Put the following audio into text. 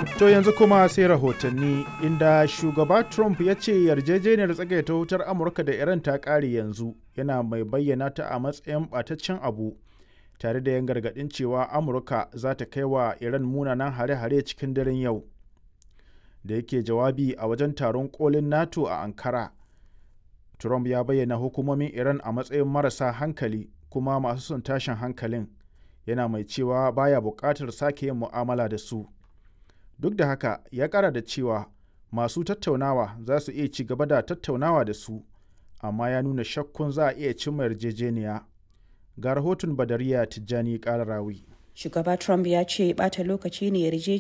To yanzu kuma sai rahotanni inda shugaba Trump ya ce yarjejeniyar tsagaita wutar Amurka da Iran ta ƙare yanzu yana mai bayyana ta a matsayin ɓataccen abu tare da yan gargaɗin cewa Amurka za ta kai wa Iran munanan hare-hare cikin daren yau. Da yake jawabi a wajen taron kolin NATO a Ankara, Trump ya bayyana hukumomin Iran a matsayin marasa hankali kuma masu son tashin hankalin yana mai cewa baya buƙatar sake yin mu'amala da su. duk da haka ya kara da cewa masu tattaunawa za su iya ci gaba da tattaunawa da su amma ya nuna shakkun za a iya cimma yarjejeniya ga rahoton badariya tijjani kararawi shugaba trump ya ce bata lokaci ne yarjejeniyar